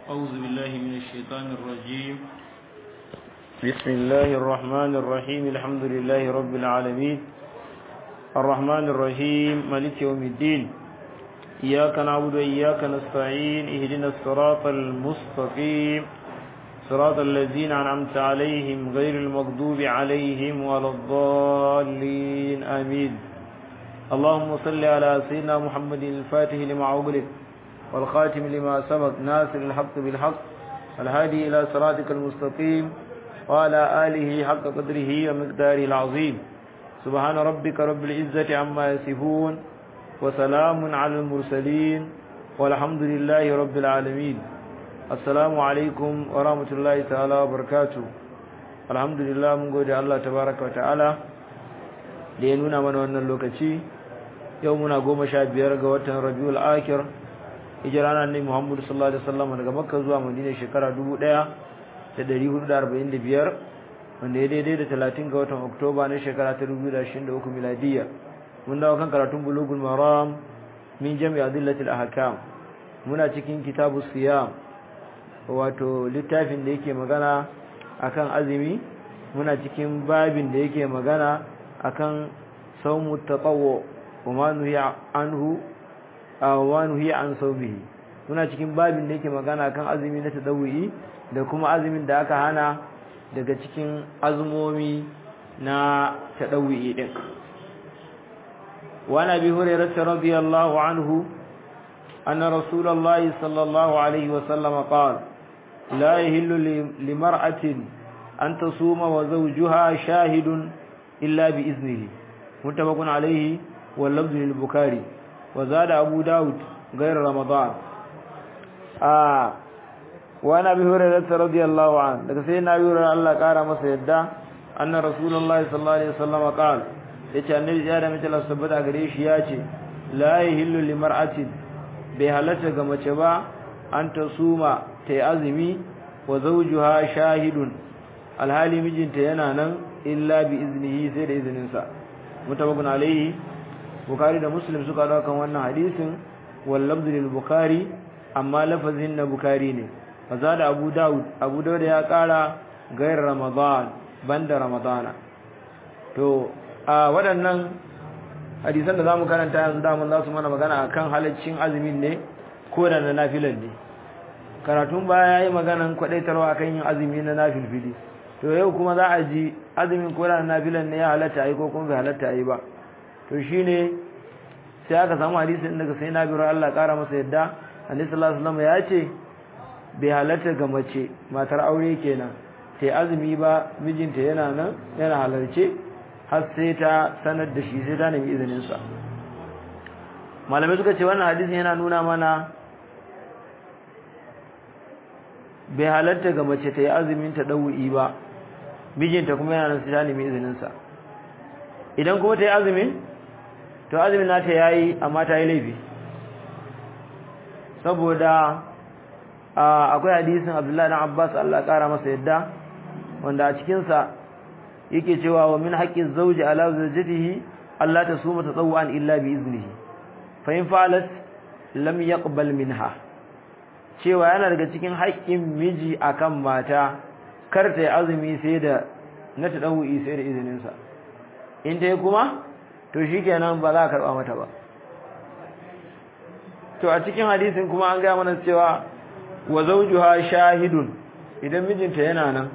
أعوذ بالله من الشيطان الرجيم بسم الله الرحمن الرحيم الحمد لله رب العالمين الرحمن الرحيم مالك يوم الدين إياك نعبد وإياك نستعين اهدنا الصراط المستقيم صراط الذين أنعمت عليهم غير المغضوب عليهم ولا الضالين آمين اللهم صل على سيدنا محمد الفاتح لما أغلق والخاتم لما سبق ناصر الحق بالحق الهادي إلى صراطك المستقيم وعلى آله حق قدره ومقداره العظيم سبحان ربك رب العزة عما يصفون وسلام على المرسلين والحمد لله رب العالمين السلام عليكم ورحمة الله تعالى وبركاته الحمد لله من قول الله تبارك وتعالى لينونا من وانا اللوكتي يومنا قوم شاب يرقى وطن ربيع الآخر hijirana ne Muhammadu sallallahu alaihi wasallam daga Makka zuwa Madina shekara 1445 wanda ya daidai da 30 ga watan Oktoba na shekara ta 2023 miladiya mun dawo kan karatun bulugul maram min jami' adillatil ahkam muna cikin kitabus siyam wato littafin da yake magana akan azumi muna cikin babin da yake magana akan sawmu tatawwu wa ma nuhiya anhu awanu hiya an saubihi muna cikin babin da yake magana kan azumi na tadawwi da kuma azumin da aka hana daga cikin azumomi na tadawwi din wa nabi hurairah radiyallahu anhu anna rasulullahi sallallahu alaihi wa sallam qala la yahillu limar'atin an tasuma wa zawjuha shahidun illa bi iznihi muttafaqun alaihi wal lafzu lil bukhari وزاد أبو داود غير رمضان آه وانا أبي هريرة رضي الله عنه لك سيدنا أبي هريرة الله قال مسيدا أن رسول الله صلى الله عليه وسلم قال yace annabi ya da mace sabbata gare shi ya ce la yahillu limar'atin bai halatta ga mace ba an ta suma ta yi azumi wa zawjuha shahidun alhali mijinta yana nan illa bi iznihi sai da izininsa mutabakun alaihi Bukhari da Muslim suka daukan wannan hadisin wal lafzu lil Bukhari amma lafazin na Bukhari ne fazada Abu Dawud Abu Dawud ya kara gair Ramadan banda Ramadana to a waɗannan hadisan da zamu karanta yanzu da mun za su mana magana akan halaccin azumin ne ko da na nafilan ne karatun baya yayi maganan kwadaitarwa akan yin azumi na nafilfili to yau kuma za a ji azumin ko da na nafilan ne ya halatta ai ko kuma bai halatta ai ba to shine sai aka samu hadisin daga sai na biro Allah kara masa yadda Annabi sallallahu alaihi wasallam ya ce bai halatta ga mace matar aure kenan sai azumi ba mijinta yana nan yana halarce har sai ta sanar da shi sai ta nemi izinin sa malamai suka ce wannan hadisin yana nuna mana bai halatta ga mace ta yi azumin ta dawi ba mijinta kuma yana nan sai ta nemi izinin sa idan kuma ta yi azumin to azumin nata yayi amma ta yi laifi saboda akwai hadisin Abdullahi dan Abbas Allah kara masa yadda wanda a cikin sa yake cewa wa min haqqi zawji ala zawjatihi Allah tasuma tatawwan illa bi iznihi fa in fa'alat lam yaqbal minha cewa yana daga cikin haƙƙin miji akan mata kar ta yi azumi sai da na tadawi sai da izinin sa in dai kuma to shikenan ba za a karba mata ba to a cikin hadisin kuma an ga mana cewa wa zawjuha shahidun idan mijinta yana nan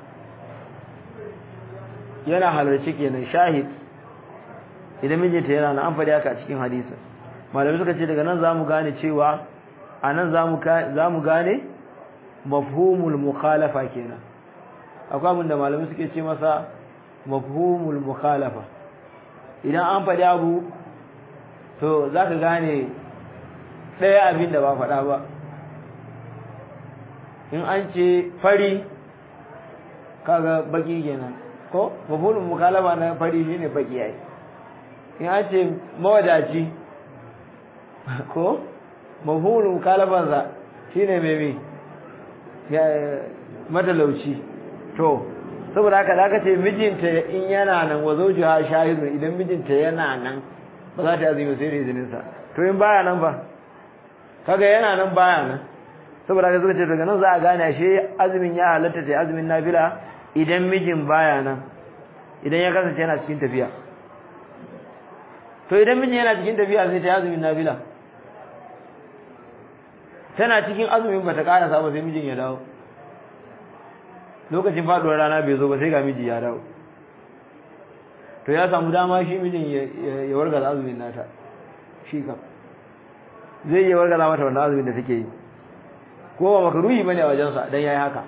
yana halarci kenan shahid idan mijinta yana nan an faɗi haka a cikin hadisin malamai suka ce daga nan zamu gane cewa anan zamu zamu gane mafhumul mukhalafa kenan akwai abin da malamai suke ce masa mafhumul mukhalafa idan an faɗi abu to za ka gane ɗaya abin da ba faɗa ba in an ce fari kaga baki kenan ko mafulun mukalama na fari shine baki yayi in an ce mawadaci ko mafulun mukalamansa shine mai matalauci to saboda haka da aka ce mijinta in yana nan wa zawjuha shahidun idan mijinta yana nan ba za ta azumi sai da izinin sa to in baya nan ba kaga yana nan baya nan saboda haka suka ce daga nan za a gane ashe azumin ya halatta ta azumin nafila idan mijin baya nan idan ya kasance yana cikin tafiya to idan mijin yana cikin tafiya sai ta azumin nafila tana cikin azumin bata karasa ba sai mijin ya dawo lokacin faduwar rana bai zo ba sai ga miji ya dawo to ya samu dama shi mijin ya wargaza azumin nata shi kam zai iya wargaza mata wannan azumin da take yi ko ba makaruhi bane a wajensa dan yayi haka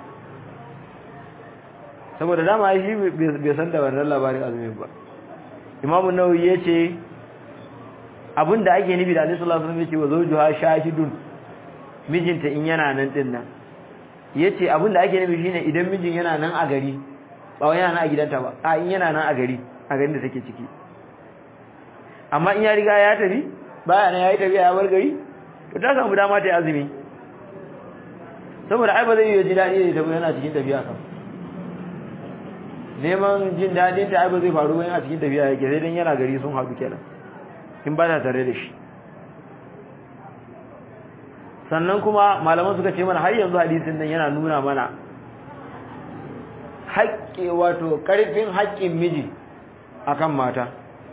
saboda dama shi bai san da wannan labarin azumin ba imamu nawawi yace abinda ake nufi da Annabi sallallahu alaihi wasallam yace wa zawjuha shahidun mijinta in yana nan din nan yace abinda ake nufi shine idan mijin yana nan a gari ba wai yana nan a gidanta ba a in yana nan a gari a garin da take ciki amma in ya riga ya tafi baya nan yayi tafiya ya bar gari to ta samu dama ta yi azumi saboda ai ba zai yi ji dadi da yana cikin tafiya kan neman jin dadin ta ai ba zai faru ba yana cikin tafiya yake sai dan yana gari sun haɗu kenan in ba ta tare da shi sannan kuma malaman suka ce mana har yanzu hadisin nan yana nuna mana haƙƙi wato ƙarfin haƙƙin miji akan mata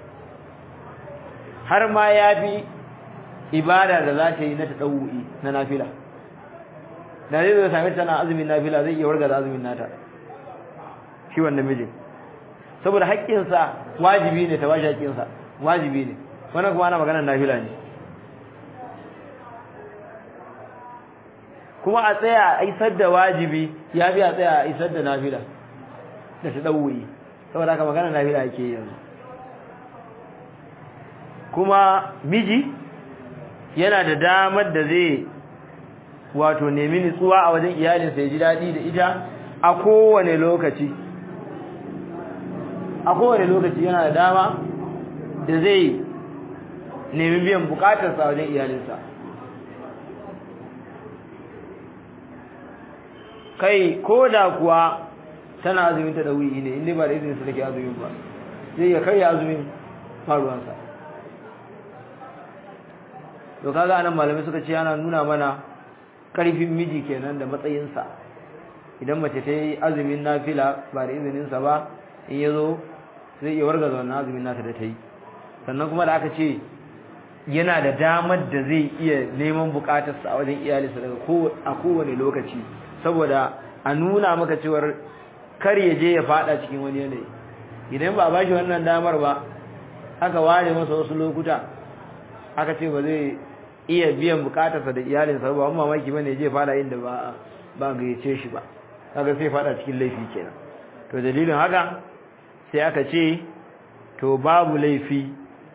har ma ya fi ibada da za ta yi na taɗau'i na nafila da zai zai sami tana azumin nafila zai iya warga da azumin nata shi wannan mijin saboda haƙƙinsa wajibi ne ta bashi haƙƙinsa wajibi ne wannan kuma ana maganar nafila ne kuma a tsaya a isar da wajibi ya fi a tsaya a isar da nafila da ta ɗau'i saboda haka maganar nafila ake yanzu kuma miji yana da damar da zai wato nemi nutsuwa a wajen iyalinsa ya ji daɗi da ita a kowane lokaci a kowane lokaci yana da dama da zai nemi biyan bukatarsa a wajen iyalinsa kai ko da kuwa tana azumin ta da wuyi ne inda ba da izinin su take azumin ba zai ya karya azumin faruwansa to kaga anan malamai suka ce ana nuna mana karfin miji kenan da matsayinsa idan mace ta yi azumin nafila ba da izininsa ba in ya zo zai iya wargaza wannan azumin nata da ta yi sannan kuma da aka ce yana da damar da zai iya neman bukatarsa a wajen iyalinsa daga a kowane lokaci saboda a nuna maka cewar kar ya je ya fada cikin wani yanayi idan ba a bashi wannan damar ba aka ware masa wasu lokuta aka ce ba zai iya biyan bukatarsa da iyalinsa ba amma mamaki bane je fada inda ba ba gayyace shi ba kaga sai fada cikin laifi kenan to dalilin haka sai aka ce to babu laifi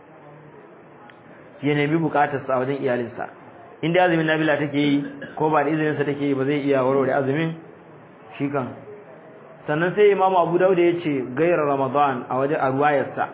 ya nemi bukatarsa a wajen iyalinsa inda azumin nabila take yi ko ba da izininsa take yi ba zai iya warware azumin shi kan sannan sai imamu abu dauda ya ce gairar ramadan a wajen a ruwayarsa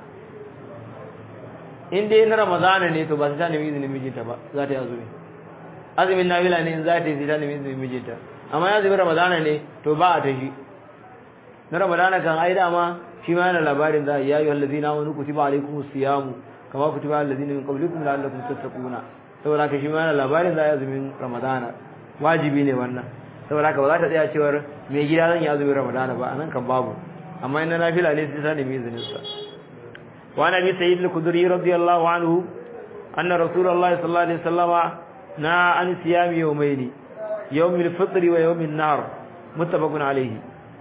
in dai na ramadana ne to ba su ta nemi izinin mijinta ba za ta yi azumi azumin nabila ne in za ta yi sai ta nemi izinin mijinta amma ya azumin ramadana ne to ba a ta shi na ramadana kan ai dama shi ma yana labarin za ya yi wallazi na wani kutiba alaikum siyamu kama kutiba allazi min qablikum la'allakum tattaquna saboda ka shi ma yana labarin za a yi azumin ramadana wajibi ne wannan saboda ka ba za ta tsaya cewar mai gida zan yi azumin ramadana ba anan kan babu amma in na nafila ne sai ta nemi izinin sa وعن ابي سعيد الخدري رضي الله عنه ان رسول الله صلى الله عليه وسلم نهى عن صيام يومين يوم الفطر ويوم النهر متفق عليه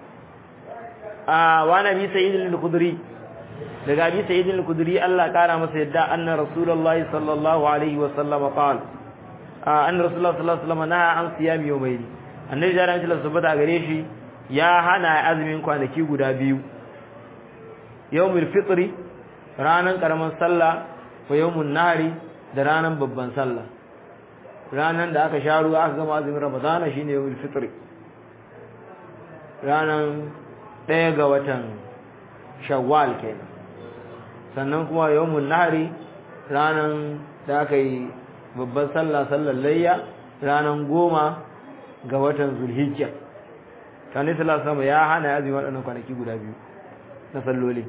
آه وعن ابي سعيد الخدري daga abi sa'id al-khudri Allah kara masa yadda anna rasulullahi sallallahu alaihi wa sallam qala anna rasulullahi sallallahu alaihi wa sallam naha an siyam yawmayn annabi da ran tabbata gare shi ya hana azumin kwanaki guda biyu yawmul fitri ranan karaman sallah wa yawmun nahari da ranan babban sallah ranan da aka sha ruwa aka gama azumin ramadana shine yawmul fitri ranan ɗaya ga watan shawwal kenan sannan kuma yawmun nahari ranan da aka yi babban sallah sallar layya ranan goma ga watan zulhijja tani sallallahu alaihi ya hana azumi waɗannan kwanaki guda biyu na salloli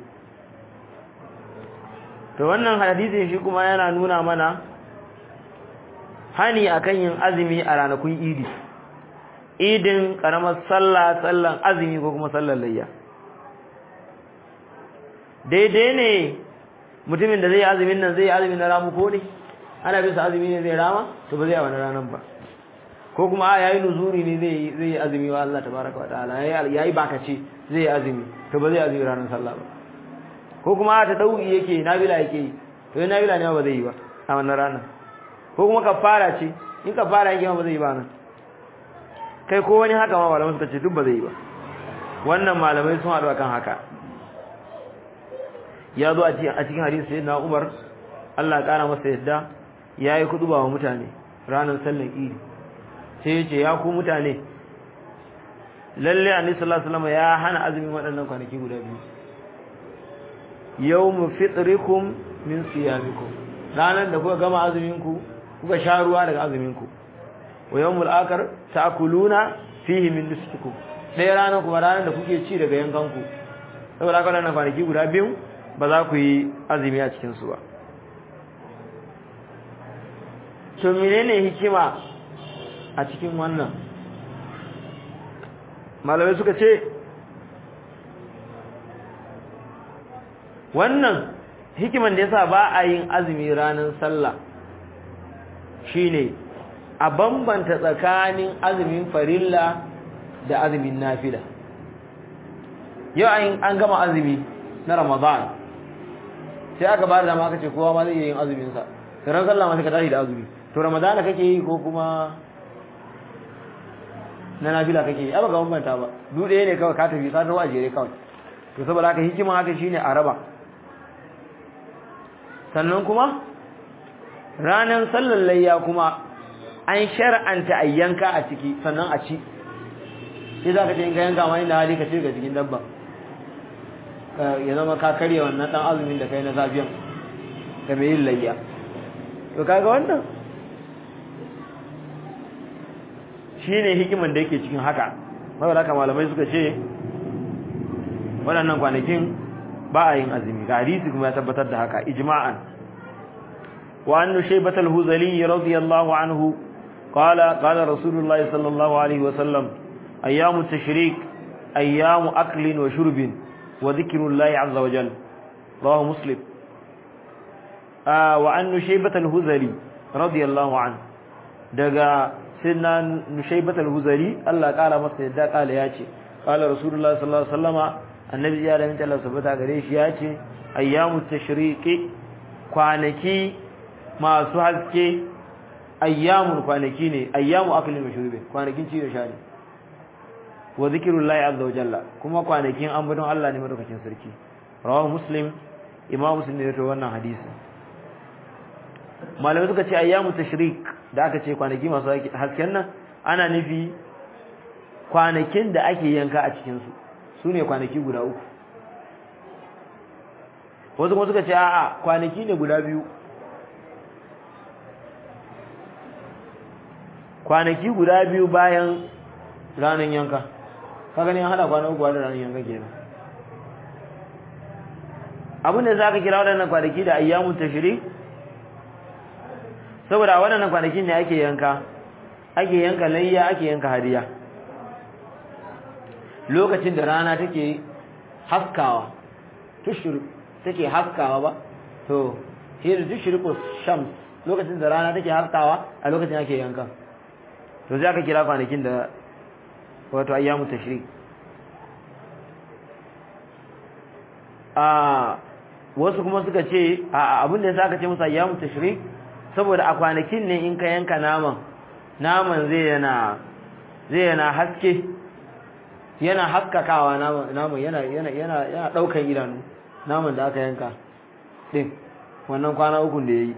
to wannan hadisin shi kuma yana nuna mana hani akan yin azumi a ranakun idi idin karamar sallah sallan azumi ko kuma sallar layya daidai ne mutumin da zai yi azumin nan zai yi azumin na ramu ko ne ana bisa azumi ne zai rama to ba zai a wani ranar ba ko kuma a yayi nuzuri ne zai zai yi azumi wa Allah tabaraka wa ta'ala yayi yayi bakace zai yi azumi to ba zai azumi ranar sallah ba ko kuma ta dauki yake nabila yake yi to yana nabila ne ba zai yi ba a wannan ranar ko kuma kafara ce in kafara yake ba zai yi ba nan kai ko wani haka ma malamai suka ce duk ba zai yi ba wannan malamai sun haɗu akan haka ya zo a cikin hadisi sai na Umar Allah ya kara masa yadda yayi kuduba wa mutane ranar sallar Idi sai yace ya ku mutane lalle Annabi sallallahu alaihi wasallam ya hana azumin waɗannan kwanaki guda biyu yawmu fitrikum min siyamikum ranar da kuka gama azumin ku kuka sha ruwa daga azumin ku wa yawmul akhar ta'kuluna fihi min nusukikum sai ranar kuma ranar da kuke ci daga yankan ku saboda haka wannan kwanaki guda biyu ba za ku yi azumi a cikin su ba to menene hikima a cikin wannan malamai suka ce wannan hikiman da yasa ba a yin azumi ranar sallah shine a bambanta tsakanin azumin farilla da azumin nafila yau an gama azumi na ramadan sai aka ba da dama aka ce kowa ma zai yin azumin sa ran sallah ma sai ka tashi da azumi to ramadana kake yi ko kuma na nafila kake yi aba ga bambanta ba duk ɗaya ne kawai ka tafi ka tawo a jere kawai to saboda haka hikima haka shine a raba sannan kuma ranar sallar layya kuma an shar'anta a yanka a ciki sannan a ci sai za ka ce in ka yanka ma inda hali ka ce ga cikin dabba ya zama ka karya wannan dan azumin da kai na zafiyan ga mai yin layya to kaga wannan shine hikiman da yake cikin haka saboda haka malamai suka ce waɗannan kwanakin ba a yin azumi ga hadisi kuma ya tabbatar da haka ijma'an wa annu shaybat al-huzali radiyallahu anhu qala qala rasulullah sallallahu alaihi wa sallam ayyamu tashrik ayyamu aklin wa shurbin wa dhikrullahi azza wa jalla rawahu muslim wa annu shaybat al-huzali radiyallahu anhu daga sinna nushaybat al-huzali Allah kara masa yadda kala yace qala rasulullah sallallahu alaihi wasallama annabi ya da minta Allah subhanahu gare shi yace ayyamu tashriqi kwanaki masu haske ayyamun kwanaki ne ayyamu aklin wa shurbi kwanakin ci da sha ne wa zikrullahi azza wa jalla kuma kwanakin ambaton Allah ne madaukakin sarki rawahu muslim imam muslim ne ya rawaito wannan hadisi malamai suka ce ayyamu tashrik da aka ce kwanaki masu hasken nan ana nufi kwanakin da ake yanka a cikin su sune kwanaki guda uku wasu kuma suka ce a'a kwanaki ne guda biyu kwanaki guda biyu bayan ranar yanka ka gani an hada kwana uku da ranar yanka kenan abin da za ka kira waɗannan kwanaki da ayyamun tashrik saboda waɗannan kwanakin ne ake yanka ake yanka layya ake yanka hadiya lokacin da rana take haskawa tushur take haskawa ba to hir tushriqu shams lokacin da rana take haskawa a lokacin ake yanka to sai aka kira kwanakin da wato ayyamu tashrik a wasu kuma suka ce a abin da yasa aka ce musu ayyamu tashrik saboda a kwanakin ne in ka yanka naman naman zai yana zai yana haske yana haskakawa naman yana yana yana yana daukan idanu naman da aka yanka din wannan kwana uku da yayi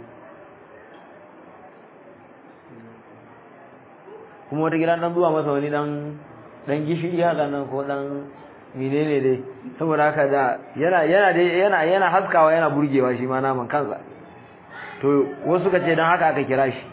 kuma wata gidan dan zuwa masa wani dan dan gishiri haka nan ko dan menene dai saboda haka da yana yana yana yana haskawa yana burgewa shi ma naman kansa to wasu suka ce don haka aka kira shi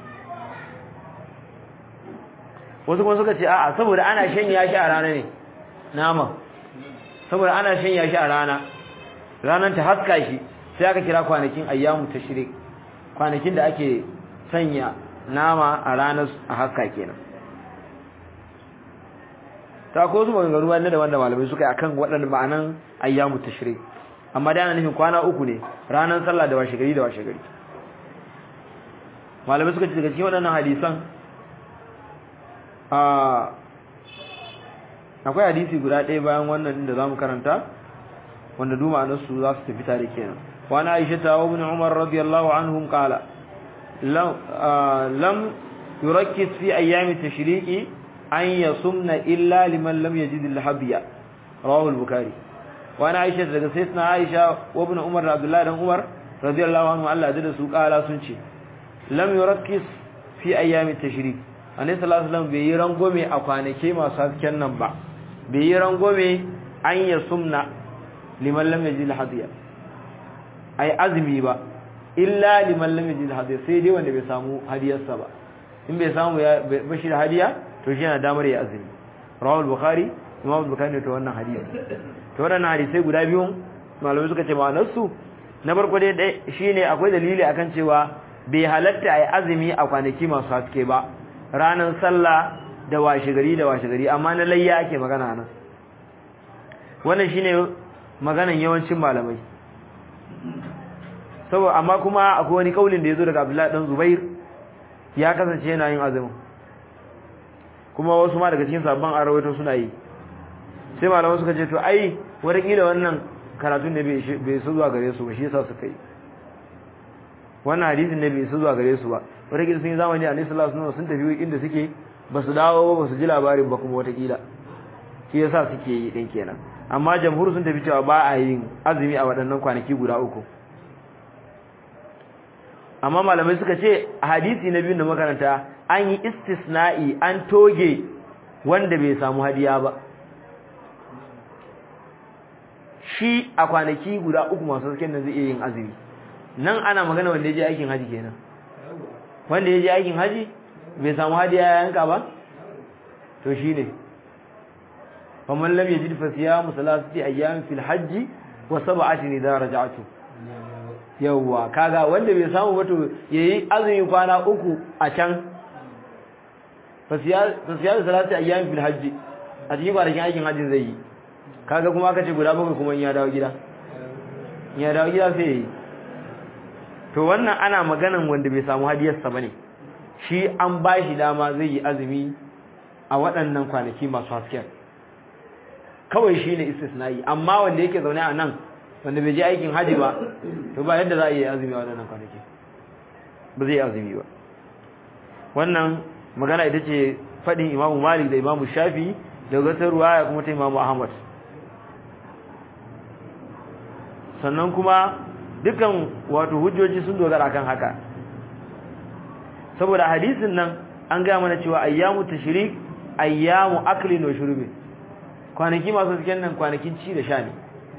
wasu kuma suka ce a'a saboda ana shanya shi a rana ne nama saboda ana shanya shi a rana ranar ta haska shi sai aka kira kwanakin ayyamu tashrik kwanakin da ake sanya nama a ranar a haska kenan ta ko su maganganu wanda da wanda malamai suka yi akan waɗannan ma'anan ayyamu tashrik amma da ana nufin kwana uku ne ranar sallah da washe gari da washe gari malamai suka ce daga cikin waɗannan hadisan akwai hadisi guda ɗaya bayan wannan da zamu karanta wanda duma nasu za su tafi tare kenan wa na aisha ta wa ibn umar radiyallahu anhum qala lam yurakkis fi ayyami tashriqi an yasumna illa liman lam yajid al-habiya rawahu al-bukhari wa na aisha daga sayyidina aisha wa ibn umar abdullahi dan umar radiyallahu anhu Allah da su kala sun ce lam yurakkis fi ayyami tashriq annabi sallallahu alaihi wasallam bai yi rangome a kwanake masu hasken nan ba bai yi rangome an yasumna liman lam yajid al-hadiya ai azumi ba illa liman lam yajid al-hadiya sai dai wanda bai samu hadiyarsa ba in bai samu ya bashi da hadiya to shi yana damar ya azumi rawal bukhari imam bukhari ne to wannan hadisi to wannan hadisi guda biyun malamai suka ce ma'anar su na farko dai shine akwai dalili akan cewa bai halatta ai azumi a kwanaki masu haske ba ranar sallah da washe gari da washe gari amma na layya ake magana nan wannan shine maganan yawancin malamai saboda amma kuma akwai wani kaulin da yazo daga Abdullahi dan Zubair ya kasance yana yin azumi kuma wasu ma daga cikin sabban arawaito suna yi sai malaman suka ce to ai kila wannan karatun ne bai su zuwa gare su ba shi yasa suka yi wannan hadisin ne bai su zuwa gare su ba kila sun yi zamani a sallallahu alaihi wasallam sun tafi inda suke ba su dawo ba su ji labarin ba kuma watakila shi yasa suke yi din kenan amma jamhur sun tafi cewa ba a yin azumi a waɗannan kwanaki guda uku amma malamai suka ce a hadisi na biyu da makaranta an yi istisna'i an toge wanda bai samu hadiya ba shi a kwanaki guda uku masu hasken nan zai iya yin azumi nan ana magana wanda ya je aikin haji kenan wanda ya je aikin haji bai samu hadiya ya yanka ba to shi ne faman lam yajid fa siyamu salasati ayyam fil hajji wa sab'atin idza raja'tu yawwa kaga wanda bai samu ba to yayi azumi kwana uku a can fa siyamu salasati ayyam fil hajji a cikin kwanakin aikin hajjin zai yi kaga kuma aka ce guda bakwai kuma in ya dawo gida in ya dawo gida sai yayi to wannan ana maganan wanda bai samu hadiyarsa bane shi an ba shi dama zai yi azumi a waɗannan kwanaki masu hasken kawai shi ne istisna'i amma wanda yake zaune a nan wanda bai je aikin haji ba to ba yadda za a yi azumi a waɗannan kwanaki ba zai yi azumi ba wannan magana ita ce faɗin imamu malik da imamu shafi da gasar ruwaya kuma ta imamu ahmad sannan kuma dukan wato hujjoji sun dogara kan haka saboda hadisin nan an gaya mana cewa ayyamu tashrik ayyamu aklin wa shurbin kwanaki masu cikin nan kwanakin ci da sha ne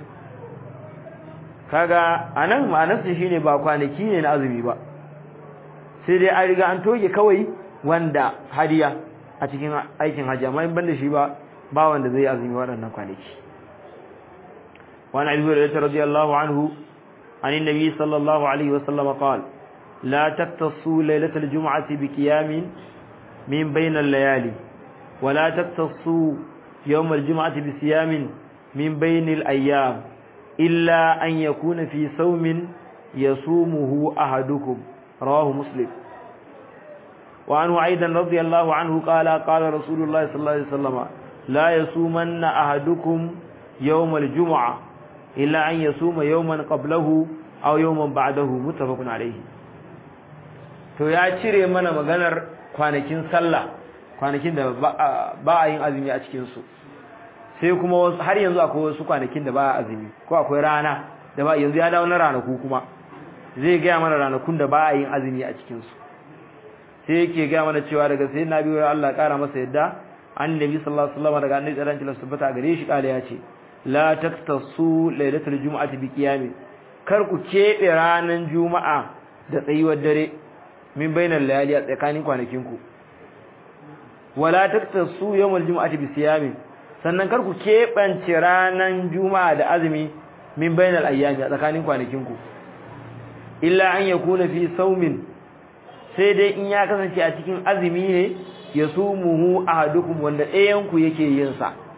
kaga anan ma'anarsa shine ba kwanaki ne na azumi ba sai dai an riga an toge kawai wanda hadiya a cikin aikin hajji amma in banda shi ba ba wanda zai azumi waɗannan kwanaki وعن ابي هريره رضي الله عنه عن النبي صلى الله عليه وسلم قال لا تقتصوا ليلة الجمعة بقيام من بين الليالي ولا تقتصوا يوم الجمعة بصيام من بين الأيام إلا أن يكون في صوم يصومه أحدكم رواه مسلم وعنه أيضا رضي الله عنه قال قال رسول الله صلى الله عليه وسلم لا يصومن أحدكم يوم الجمعة إلا أن يصوم يوما قبله أو يوما بعده متفق عليه to ya cire mana maganar kwanakin sallah kwanakin da ba a yin azumi a cikin su sai kuma har yanzu akwai wasu kwanakin da ba a azumi ko akwai rana da ba yanzu ya dawo na ranaku kuma zai gaya mana ranakun da ba a yin azumi a cikin su sai yake gaya mana cewa daga sai na biyo Allah ya kara masa yadda annabi sallallahu alaihi wasallam daga annabi sallallahu alaihi wasallam gare shi kala ya ce la taktasu lailatul jumu'ati bi qiyamin kar ku kebe ranan juma'a da tsayuwar dare min bainal layali a tsakanin kwanakin ku wala taktasu yawmal jumu'ati bi siyamin sannan kar ku kebance ranan juma'a da azumi min bainal ayyami a tsakanin kwanakin ku illa an yakuna fi saumin sai dai in ya kasance a cikin azumi ne yasumuhu ahadukum wanda ɗayan ku yake yin sa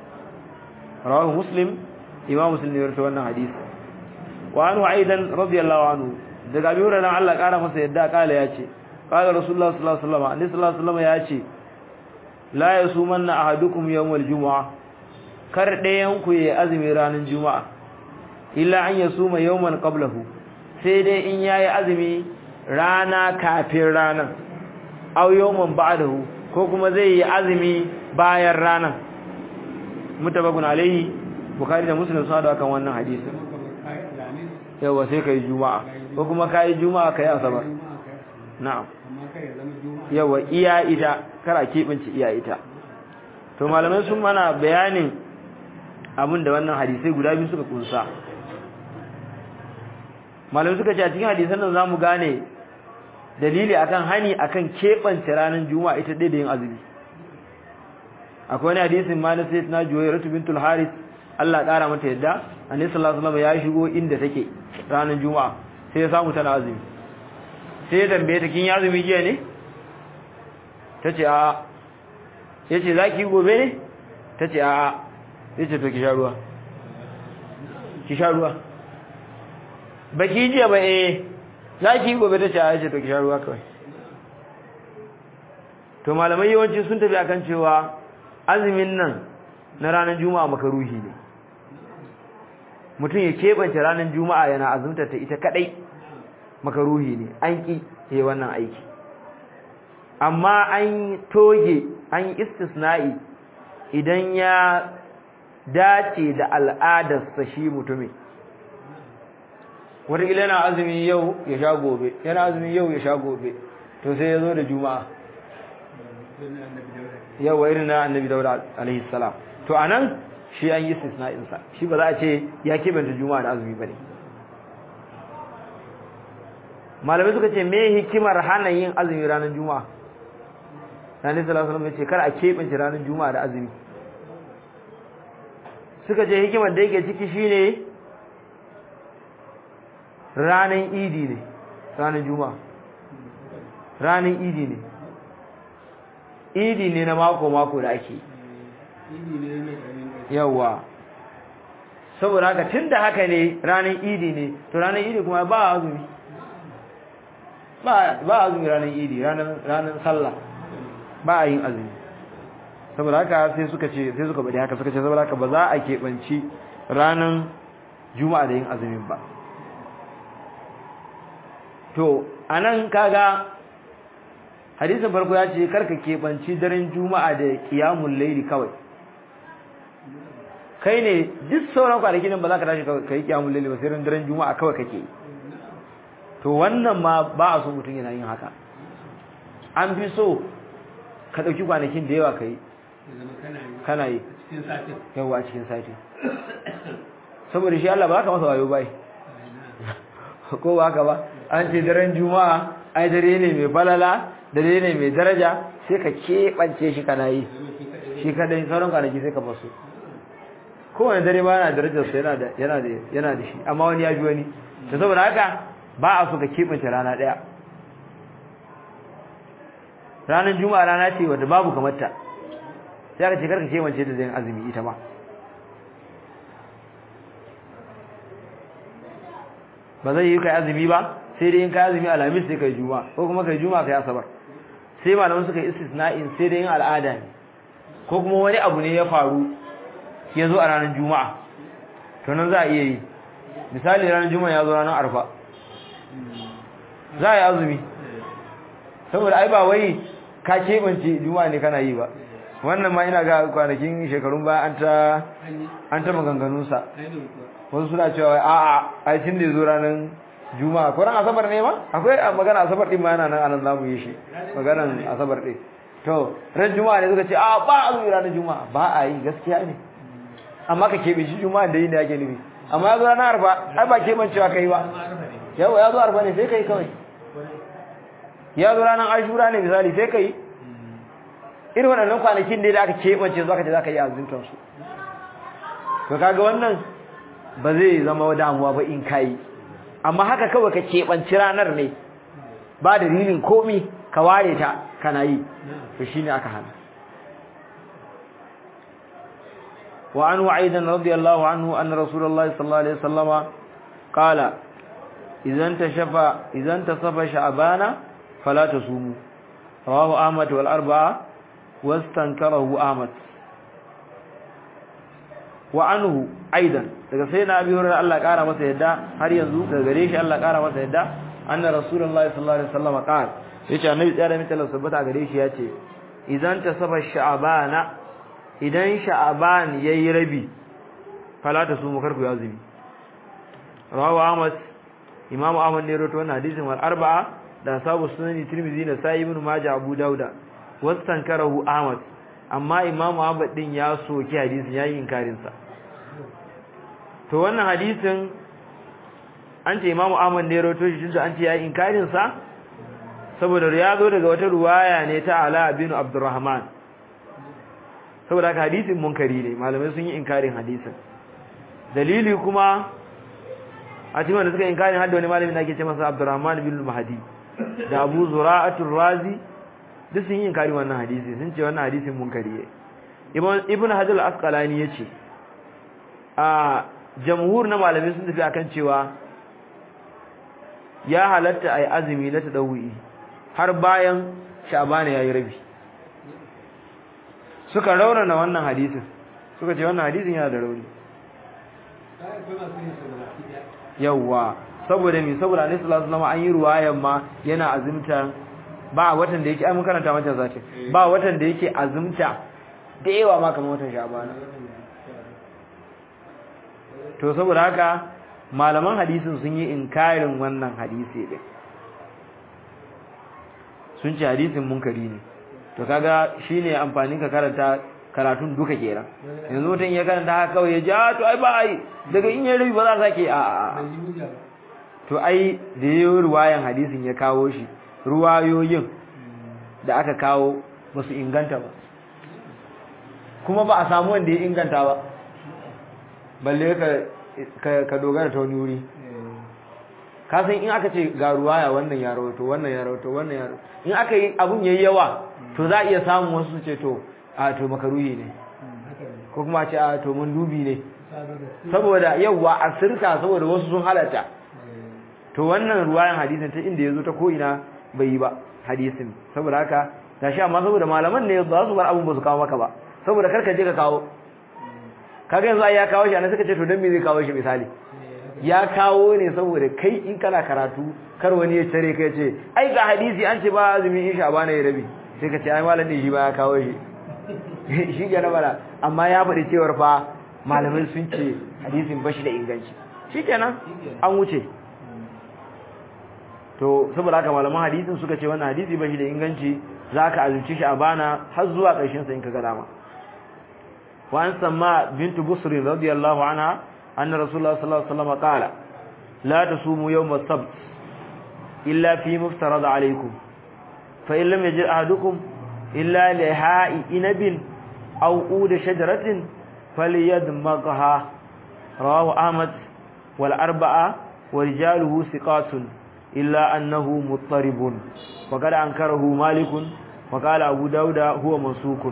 rawahu muslim imam muslim ne rawaito wannan hadisi wa anhu aidan radiyallahu anhu daga abi hurairah Allah kara masa yadda kala yace qala rasulullah sallallahu alaihi wasallam annabi sallallahu alaihi wasallam yace la yasumanna ahadukum yawmal jumu'ah kar ɗayan ku yayi azumi ranar juma'a illa an yasuma yawman qablahu sai dai in yayi azumi rana kafin ranar aw yawman ba'dahu ko kuma zai yi azumi bayan ranar mutabakun alaihi bukhari da muslim sun hada kan wannan hadisi yawa sai kai juma'a ko kuma kai juma'a kai asabar na'am yawa iya ita kara kebinci iya ita to malamai sun mana bayanin abin da wannan hadisai guda biyu suka kunsa malamai suka ce a cikin hadisan nan zamu gane dalili akan hani akan kebance ranar juma'a ita dai da yin azumi akwai wani hadisin ma na sayyidina juwayratu bintul haris Allah ƙara mata yadda annabi sallallahu alaihi wasallam ya shigo inda take ranar juma'a sai ya samu tana azumi sai ya tambaye ta kin yi azumi jiya ne tace a yace zaki gobe ne tace a yace to ki sha ruwa ki sha ruwa baki jiya ba eh zaki gobe tace a yace to ki sha ruwa kawai to malamai yawanci sun tafi akan cewa azumin nan na ranar juma'a makaruhi ne mutum ya keɓance ranar juma'a yana azumtar ta ita kadai makaruhi ne an ki yi wannan aiki amma an toge an istisna'i idan ya dace da al'adarsa shi mutumin wataƙila yana azumi yau ya sha gobe yana azumi yau ya sha gobe to sai ya zo da juma'a yawa irin na annabi dauda alaihi salam to anan shi an yi istisna'in sa shi ba za a ce ya kebanta juma'a da azumi bane malamai suka ce me hikimar hana yin azumi ranar juma'a Nabi sallallahu alaihi wasallam ya ce kar a kebance ranar juma'a da azumi suka ce hikimar da yake ciki shine ranar idi ne ranar juma'a ranar idi ne idi ne na mako-mako da ake yawa saboda haka tun da haka ne ranar idi ne to ranar idi kuma ba azumi ba azumi ranar idi ranar sallah ba a yin azumi saboda haka sai suka ce sai suka bade haka suka ce saboda haka ba za a keɓanci ranar juma'a da yin azumin ba to anan kaga hadisin farko ya ce karka keɓanci daren juma'a da kiyamun laili kawai kai ne duk sauran kwanaki nan ba za ka tashi ka yi kiyamun laili ba sai ran daren juma'a kawai kake to wannan ma ba a so mutum yana yin haka an fi so ka ɗauki kwanakin da yawa ka yi kana yi yawa a cikin sati saboda shi Allah ba ka masa wayo bai ko ba haka ba an ce daren juma'a ai dare ne mai falala dare ne mai daraja sai ka keɓance shi kana yi shi kadai sauran kwanaki sai ka basu kowane dare ba yana darajarsa yana da yana da yana da shi amma wani ya ji wani to saboda haka ba a so ka keɓance rana ɗaya ranar juma'a rana ce wadda babu kamar ta sai aka ce karka keɓance da zai azumi ita ma ba zai yi kai azumi ba sai dai in kai azumi alhamis sai kai juma'a ko kuma kai juma'a kai asabar sai malaman suka yi istisna'in sai dai yin al'ada ne ko kuma wani abu ne ya faru ya zo a ranar juma'a to nan za a iya yi misali ranar juma'a ya zo ranar arfa za a yi azumi saboda ai ba wai ka keɓance juma'a ne kana yi ba wannan ma ina ga kwanakin shekarun baya an ta an ta maganganunsa wasu suna cewa a'a ai tun da ya zo ranar juma'a ko ran asabar ne ma akwai magana asabar din ma yana nan anan zamu yi shi maganan asabar din to ran juma'a ne suka ce a ba azumi ranar juma'a ba a yi gaskiya ne amma ka kebe shi juma'a da yin da yake nufi amma ya zo ranar arba ai ba keban cewa kai ba yawa ya zo arba ne sai kai kawai ya zo ranar ashura ne misali sai kai irin waɗannan kwanakin da aka keɓance zuwa ka ce za ka yi azumtar su to kaga wannan ba zai zama damuwa ba in kayi amma haka kawai ka keɓanci ranar ne ba dalilin komi ka ware ta kana yi to shine aka hana wa anhu aidan radiyallahu anhu anna rasulullahi sallallahu alaihi wasallama qala idan tashafa idan tasafa sha'bana fala tasumu rawahu ahmad wal arba'a wastankarahu ahmad wa anhu aidan daga sai na abi hurairah Allah kara masa yadda har yanzu daga gare shi Allah kara masa yadda anna rasulullahi sallallahu alaihi wasallam qala yace annabi tsaya da mutala sabbata gare shi yace idan ta saba sha'bana idan sha'ban yayi rabi fala ta su mukarku azumi rawahu ahmad imam ahmad ne rawaito wannan hadisin wal arba'a da sabu sunani tirmidhi da sai ibn majah abu dauda wastankarahu ahmad amma imamu ahmad din ya soki hadisin yayi inkarin sa to wannan hadisin an ce imamu ahmad ne rawaito shi tunda an ce yayi inkarin sa saboda ya zo daga wata ruwaya ne ta ala bin abdurrahman saboda haka hadisin munkari ne malamai sun yi inkarin hadisin dalili kuma a cikin wanda suka inkarin hadda wani malami da ake ce masa abdurrahman bin mahdi da abu zura'atul razi duk sun yi inkari wannan hadisi sun ce wannan hadisin munkari ne ibn hajar al-asqalani yace a jamhur na malamai sun tafi akan cewa ya halatta ai azumi na tadawi har bayan sha'ban yayi rabi suka raunana wannan hadisin suka ce wannan hadisin yana da rauni yawa saboda me saboda Annabi sallallahu alaihi wasallam an yi ruwayan ma yana azumta ba watan da yake ai mun karanta mata zati ba watan da yake azumta da yawa ma kamar watan Sha'ban to saboda haka malaman hadisin sun yi inkarin wannan hadisi din sun ce hadisin munkari ne to kaga shine amfanin ka karanta karatun duka kenan yanzu mutum ya karanta haka kawai ya ji a to ai ba ai daga in yayi rabi ba za sake a a to ai da yayin ruwayan hadisin ya kawo shi ruwayoyin da aka kawo ba su inganta ba kuma ba a samu wanda ya inganta ba balle ka ka dogara ta wani wuri ka san in aka ce ga ruwaya wannan ya rawato wannan ya rawato wannan ya rawato in aka yi abun yayi yawa to za a iya samun wasu su ce to a to makaruhi ne ko kuma ce a to mun dubi ne saboda yawa a sirka saboda wasu sun halatta to wannan ruwayan hadisin ta inda yazo ta ko ina bai yi ba hadisin saboda haka gashi amma saboda malaman ne za su bar abun ba su kawo maka ba saboda karka je ka kawo kaga yanzu ai ya kawo shi anan suka ce to dan me zai kawo shi misali ya kawo ne saboda kai in kana karatu kar wani ya tare kai ce ai ga hadisi an ce ba azumi in sha bana ya rabi sai ka ce ai malam ne shi ba ya kawo shi shi ga na bara amma ya faɗi cewar fa malamai sun ce hadisin bashi da inganci shikenan an wuce to saboda haka malaman hadisin suka ce wannan hadisi bashi da inganci zaka azumci shi a bana har zuwa ƙarshen sa in ka ga dama wa an samma bintu busr radiyallahu anha anna rasulullah sallallahu alaihi wasallam qala la tasumu yawm as-sabt illa fi muftarad alaykum fa in lam yajid ahadukum illa liha'i inabin aw ud shajaratin falyadmagha rawahu ahmad wal arba'a wa rijaluhu thiqatun illa annahu muttaribun wa qad ankarahu malikun wa qala abu dauda huwa mansukun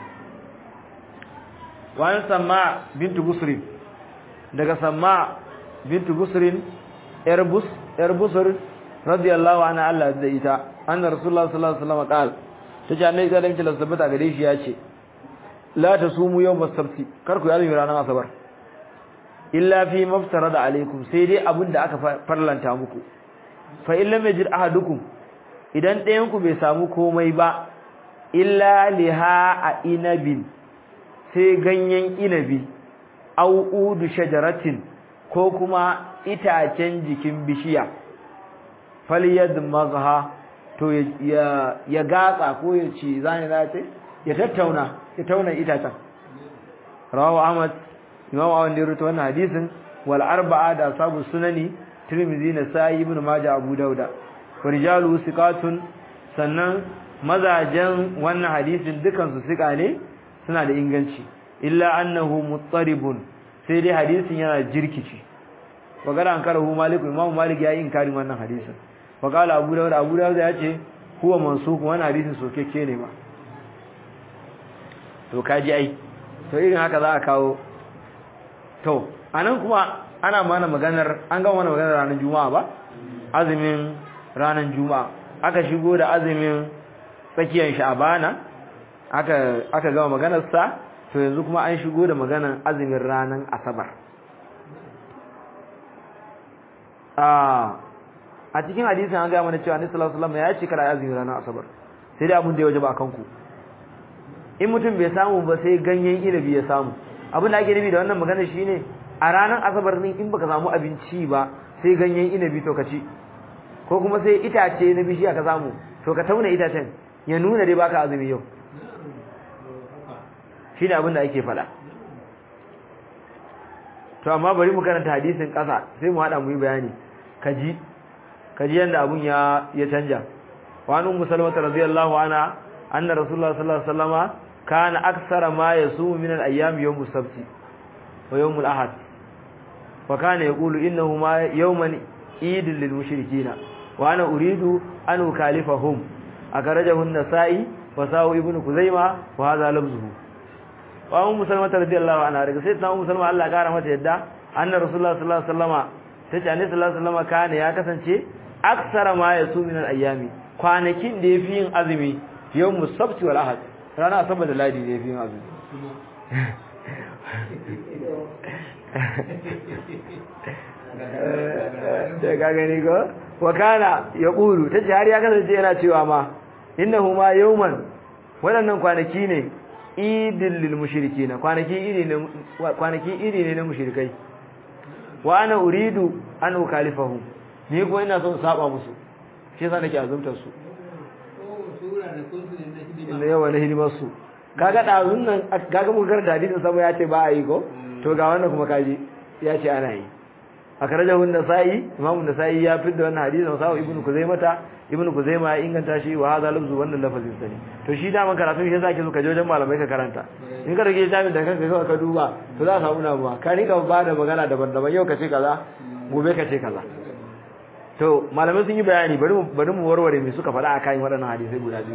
wa an samma bintu busri daga samma bintu busrin yar bus yar busr radiyallahu anha Allah da ita anna rasulullah sallallahu alaihi wasallam qala tace annabi da dace da sabata gare shi yace la tasumu yawm as-sabt kar ku yi ranar asabar illa fi maftarada alaikum sai dai abinda aka farlanta muku fa illa majid ahadukum idan ɗayan ku bai samu komai ba illa liha a inabin sai ganyen inabi au udu shajaratin ko kuma itacen jikin bishiya falyad mazha to ya ya gatsa ko ya ci zani zace ya tattauna ya tauna itacen rawahu ahmad imam ahmad da rawaito wannan hadisin wal arba'a da sabu sunani tirmidhi na sa'i ibn majah abu dauda rijalu siqatun sannan mazajen wannan hadisin dukan su siqa ne suna da inganci illa annahu muttaribun sai dai hadisin yana jirkici wagara an karahu malik imam malik ya yi inkarin wannan hadisin waqala abu dawud abu dawud ya ce huwa mansukh wannan hadisin sokeke ne ma to kaji ai to irin haka za a kawo to anan kuma ana mana maganar an gama mana maganar ranar juma'a ba azumin ranar juma'a aka shigo da azumin tsakiyar sha'abana aka aka gama maganar sa to yanzu kuma an shigo da maganar azumin ranar asabar a a cikin hadisin an gaya mana cewa Annabi sallallahu alaihi wasallam ya ce kada azumin ranar asabar sai dai abun da ya wajaba akan ku in mutum bai samu ba sai ganyen inabi ya samu abin da ake nufi da wannan magana shine a ranar asabar din in baka samu abinci ba sai ganyen inabi to ka ci ko kuma sai itace na bishiya ka samu to ka tauna itacen ya nuna dai baka azumi yau shine abin da ake faɗa to amma bari mu karanta hadisin ƙasa sai mu haɗa mu yi bayani kaji kaji yanda abun ya ya canja wa an ummu salama radiyallahu anha anna rasulullah sallallahu alaihi wasallama kana aksara ma yasumu min al-ayyam yawm as-sabt wa yawm al-ahad wa kana yaqulu innahu ma yawman eid lil mushrikeen wa ana uridu an ukalifahum akarajahu an-nasa'i wa sawu ibn kuzaima wa hadha lafzuhu wa ummu salama radiyallahu anha daga sayyidina ummu salama Allah ya kara mata yadda anna rasulullah sallallahu alaihi wasallama tace annabi sallallahu alaihi wasallama kana ya kasance aksara ma yasumu min al-ayyami kwanakin da yafi yin azumi yawm as-sabt wal ahad rana asabar da ladi da yafi yin azumi da ga gani ko wa kana yaqulu tace har ya kasance yana cewa ma innahu ma yawman wadannan kwanaki ne idil lil mushrikina kwanaki iri ne kwanaki iri ne na mushrikai wa ana uridu an ukalifahu ni ko ina son saba musu shi yasa nake azumtar su inda yawa na hidimar su kaga dazun nan kaga mu karanta hadisin sama ya ce ba a yi ko to ga wannan kuma kaji ya ce ana yi akhrajahu an-nasa'i imam an-nasa'i ya fidda wannan hadisin sa ibn kuzaimata ibn kuzaima ya inganta shi wa hadha lafzu wannan lafazin sani to shi da man karatu shi yasa ke so ka je wajen malamai ka karanta in ka rage jami'in da kanka kawai ka duba to za ka samu namuwa ka rika ba da magana daban-daban yau ka ce kaza gobe ka ce kaza to malamai sun yi bayani bari mu bari mu warware me suka faɗa akan waɗannan hadisai guda biyu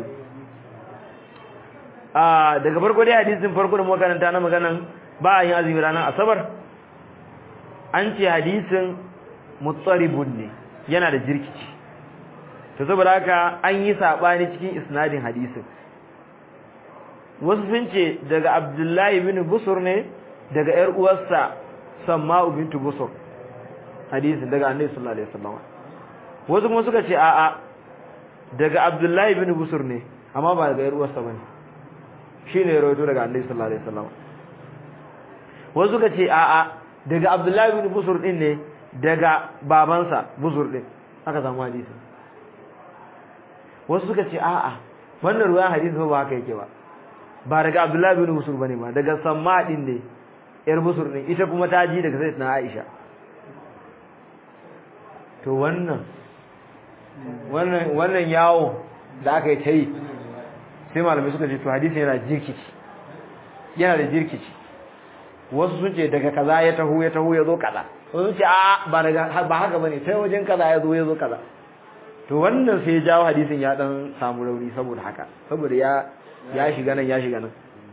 a daga farko dai hadisin farko da muka karanta na maganan ba a yin azumi ranar asabar an ce hadisin mutsaribun ne yana da jirkici to saboda haka an yi sabani cikin isnadin hadisin wasu sun ce daga abdullahi bin busur ne daga yar uwarsa samma'u bintu busur hadisin daga annabi sallallahu alaihi wasallam wasu kuma suka ce a'a daga abdullahi bin busur ne amma ba daga yar uwarsa bane shine ya rawaito daga annabi sallallahu alaihi wasallam wasu suka ce a'a daga abdullahi bin busur din ne daga babansa busur din aka samu hadisi wasu suka ce a'a wannan ruwan hadisi ba haka yake ba ba daga abdullahi bin busur bane ba daga samma din ne yar busur din ita kuma ta ji daga sayyidina aisha to wannan wannan wannan yawo da aka yi ta yi sai malamai suka ce to hadisi yana jirkici yana da jirkici wasu sun ce daga kaza ya taho ya taho ya zo kaza wasu ce a ba daga ba haka bane sai wajen kaza ya zo ya zo kaza to wannan sai ya jawo hadisin ya dan samu rauni saboda haka saboda ya ya shiga nan ya shiga nan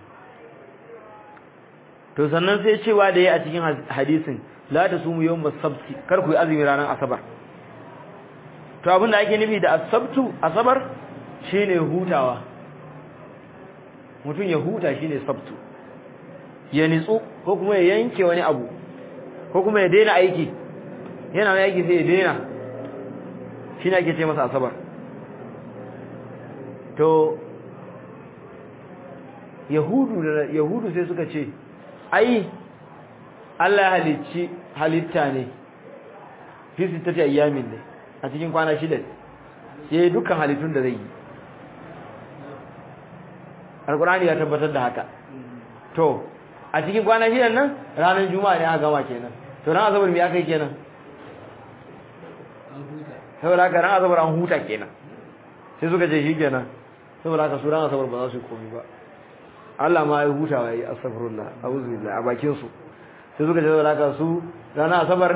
to sannan sai cewa da ya a cikin hadisin la tasumu yawm as-sabti kar ku yi azumi ranar asabar to abin da ake nufi da asabtu asabar shine hutawa mutum ya huta shine sabtu ya nitsu ko kuma ya yanke wani abu ko kuma ya daina aiki yana wani aiki sai ya daina shine ake ce masa asabar to yahudu da yahudu sai suka ce ai Allah ya halicci halitta ne fi sittati ayyamin ne a cikin kwana shida sai dukkan halittun da zai yi alkurani ya tabbatar da haka to a cikin kwana shidan nan ranar juma'a ne aka gama kenan to ran asabar me aka yi kenan saboda haka ran asabar an huta kenan sai suka ce shi kenan saboda haka su ran asabar ba za su yi komai ba Allah ma ya huta wa yi astaghfirullah a'udhu billahi a bakin su sai suka ce saboda haka su ranar asabar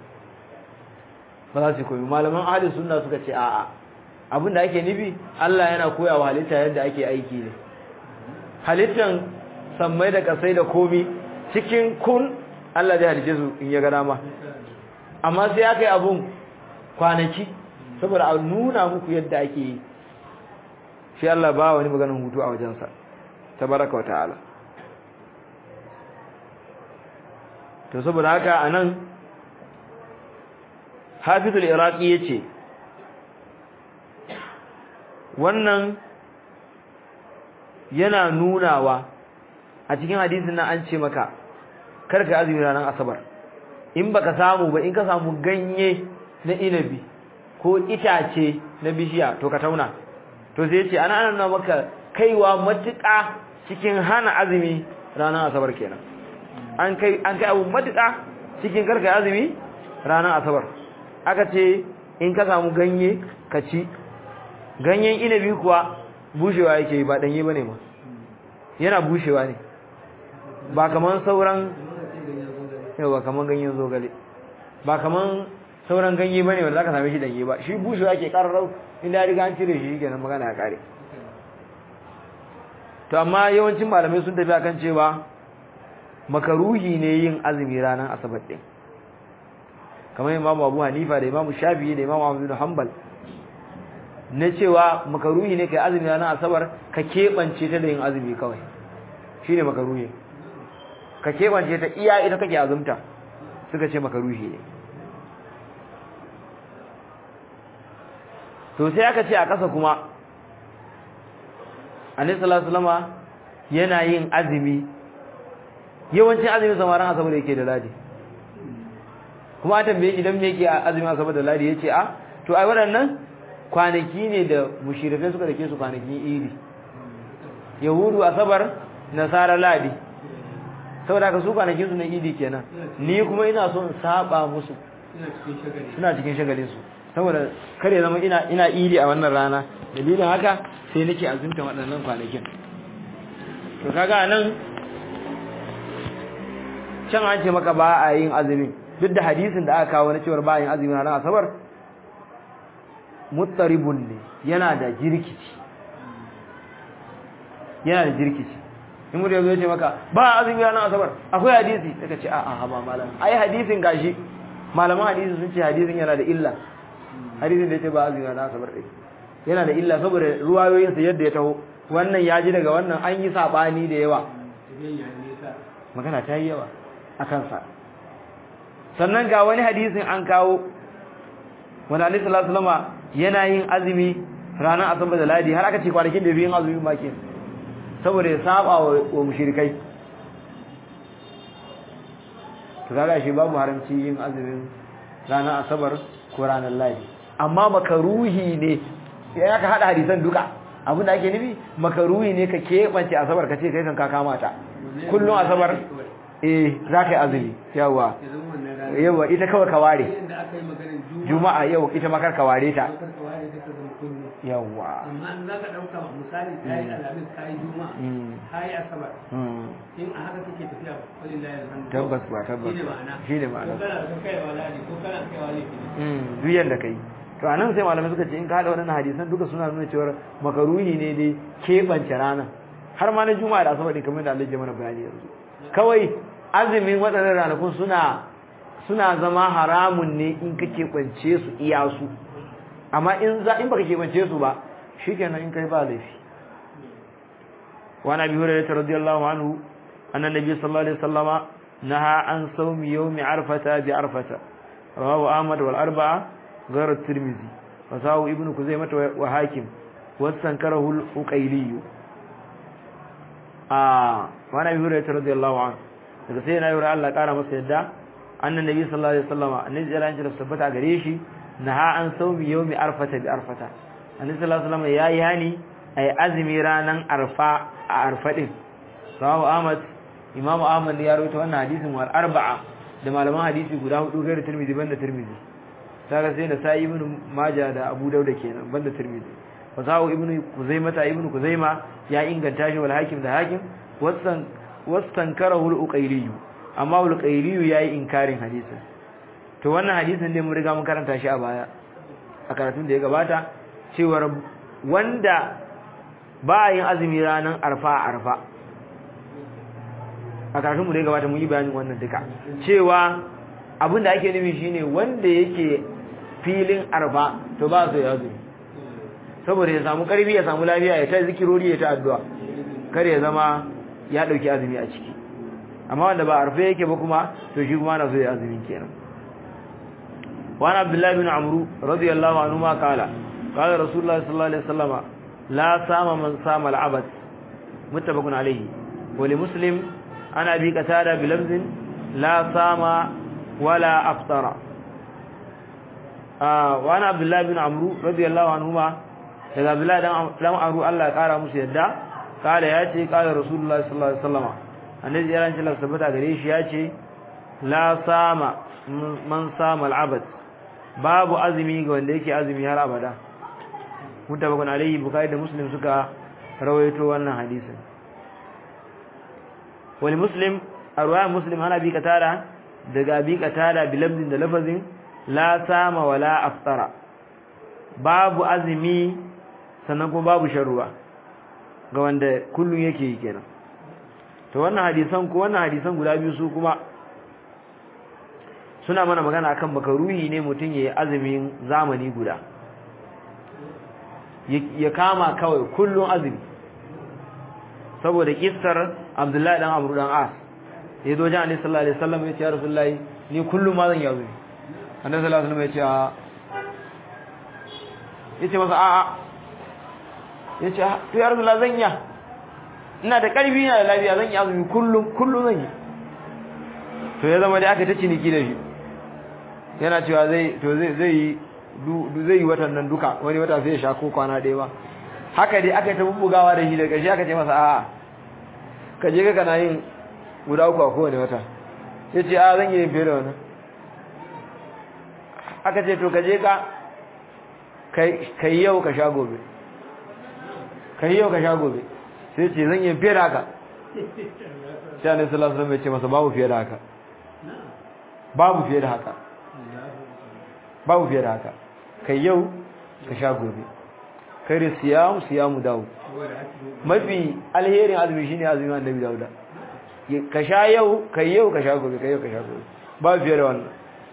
ba za su koyi malaman ahli sunna suka ce a'a abinda ake nufi Allah yana koya wa halitta yadda ake aiki ne halittan sammai da kasai da komi cikin kun Allah zai halice su in ya ga dama amma sai aka yi abun kwanaki saboda a nuna muku yadda ake yi shi Allah ba wani maganin hutu a wajensa tabaraka wa ta'ala to saboda haka anan Hafizul Iraqi yace wannan yana nunawa a cikin hadisin nan an ce maka karka azumi ranar asabar in baka samu ba in ka samu ganye na inabi ko itace na bishiya to ka tauna to sai yace ana ana maka kaiwa matuƙa cikin hana azumi ranar asabar kenan an kai an kai abu matuƙa cikin karka azumi ranar asabar aka ce in ka samu ganye ka ci ganyen inabi kuwa bushewa yake ba danye bane ma yana bushewa ne ba kaman sauran yawa kaman ganyen zogale ba kaman sauran ganye bane wanda zaka same shi danye ba shi bushewa yake kararau inda ya riga an cire shi kenan magana ya kare to amma yawancin malamai sun tafi akan cewa makaruhi ne yin azumi ranar asabar din kamar imamu abu hanifa da imamu shafi'i da imamu ahmad bin hanbal na cewa makaruhi ne kai azumi ranar asabar ka keɓance ta da yin azumi kawai shine makaruhi ka keɓance ta iya ita kake azumta suka ce makaruhi ne to sai aka ce a ƙasa kuma annabi sallallahu alaihi wasallam yana yin azumi yawancin azumin samaran asabar yake da ladi kuma an tambaye shi dan me yake azumin asabar da ladi yace a to ai waɗannan kwanaki ne da mushirikai suka dake su kwanakin iri yahudu asabar nasara ladi saboda ka su kwanakin su na idi kenan ni kuma ina so in saba musu suna cikin shagalin su saboda kare zama ina ina idi a wannan rana dalilin haka sai nake azumta waɗannan kwanakin to kaga nan can an ce maka ba a yin azumi duk da hadisin da aka kawo na cewa ba a yin azumi ranar asabar muttaribun ne yana da jirkici yana da jirkici in mutum yanzu ya ce maka ba azumi ranar asabar akwai hadisi daga ce a'a ba malam ai hadisin gashi malaman hadisi sun ce hadisin yana da illa hadisin da ya ce ba azumi ranar asabar ɗin yana da illa saboda ruwayoyinsa yadda ya taho wannan ya ji daga wannan an yi saɓani da yawa magana ta yi yawa a kansa sannan ga wani hadisin an kawo wanda alaihi salatu lama yana yin azumi ranar asabar da ladi har aka ce kwanakin da fi yin azumi ma ke saboda ya saba wa mushrikai to kaga shi babu haramci yin azumin ranar asabar ko ranar ladi amma makaruhi ne ya ka hada hadisan duka abin da ake nufi makaruhi ne ka keɓance asabar ka ce kai kan ka kama ta kullum asabar eh za ka yi azumi yawa yawa ita kawai ka ware juma'a yau ita makar ka ware ta yawa amma in za ka ɗauka misali ta yi alamis ta yi juma'a ta yi asabar in a haka kake tafiya wani layar hannu tabbas ba tabbas shi ne ma'ana shi ne ma'ana ko kana da kaiwa ladi ko kana kaiwa laifi duk yanda kai to anan sai malamai suka ce in ka hada waɗannan hadisan duka suna nuna cewa makaruhi ne dai keɓance ranar har ma na juma'a da asabar din kamar da Allah ya mana bayani yanzu kawai azumin waɗannan ranakun suna suna zama haramun ne in ka keɓance su iya su amma in za in baka keɓance su ba shikenan in kai ba laifi wa nabi hurairah radiyallahu anhu anna nabiy sallallahu alaihi wasallama naha an sawmi yawmi arfata bi arfata rawahu ahmad wal arba'a غير الترمذي وساو ابن كزيمة وحاكم واستنكره الأقيلي آه وانا ابي هريره رضي الله عنه daga sai na yura Allah kara masa yadda annan nabi sallallahu alaihi wasallam annabi sallallahu alaihi wasallam tabbata gare shi naha an sawmi yawmi arfata bi arfata annabi sallallahu alaihi wasallam yayi hani ay azmi ranan arfa a arfa din sawu ahmad imam ahmad ya rawaito wannan hadisin wal arba'a da malaman hadisi guda hudu gairu tirmidhi banda tirmidhi kaga sai da sai ibnu majah da abu dauda kenan banda tirmidhi wasawu ibnu kuzaima ta ibnu kuzaima ya inganta shi wal hakim da hakim wasan wastankarahu al-uqayli amma al-uqayli yayi inkarin hadisin to wannan hadisin ne mun riga mun karanta shi a baya a karatun da ya gabata cewa wanda ba yin azumi ranan arfa arfa a kafin mu da gabata mun yi bayanin wannan duka cewa abin da ake nufi shine wanda yake filin arfa to ba su ya azumi saboda ya samu karfi ya samu lafiya ya ta zikirori ya ta addu'a kar ya zama ya dauki azumi a ciki amma wanda ba arfa yake ba kuma to shi kuma na so ya azumi kenan وعن عبد الله بن عمرو رضي الله عنهما قال قال رسول الله صلى الله عليه وسلم لا صام من صام العبد متفق عليه ولمسلم عن ابي قتاده بلفظ لا صام ولا افطر آه وعن عبد الله بن عمرو رضي الله عنهما daga Abdullah dan Amru Allah ya kara musu yadda kala ya ce kala Rasulullah sallallahu alaihi wasallam annabi ya rance Allah sabata gare shi ya ce la sama man sama al-abad babu azumi ga wanda yake azumi har abada mutabakun alayhi bukhari da muslim suka rawaito wannan hadisin wal muslim arwaya muslim hana bi katara daga bi katara bi lafzin da lafazin la sama wala aftara babu azumi sannan kuma babu sharuwa ga wanda kullun yake yi kenan to wannan hadisan ko wannan hadisan guda biyu su kuma suna mana magana akan makaruhi ne mutum yayi azumin zamani guda ya kama kawai kullun azumi saboda kissar Abdullahi dan Amr dan As ya zo jani sallallahu alaihi wasallam ya ce ya Rasulullahi ni kullum ma zan yi azumi Annabi sallallahu alaihi wasallam ya ce a yace masa a a yace to ya Rasulullahi zan yi ina da karfi ina da lafiya zan yi azumi kullum kullum zan yi to ya zama dai aka ta ciniki da shi yana cewa zai to zai zai yi zai yi watan nan duka wani wata sai ya sha ko kwana ɗaya ba haka dai aka ta bubbugawa da shi da ƙarshe aka ce masa a'a ka je ka kana yin guda uku a kowane wata ya ce a zan yi fiye da wannan aka ce to ka je ka ka yi yau ka sha gobe ka yi yau ka sha gobe sai ce zan yi fiye da haka sai annabi sallallahu alaihi wasallam ya ce masa babu fiye da haka babu fiye da haka babu fiye da haka kai yau ka sha gobe kai da siyamu siyamu dawo mafi alherin azumi shine azumin annabi dauda ka sha yau kai yau ka sha gobe kai yau ka sha gobe babu fiye da wannan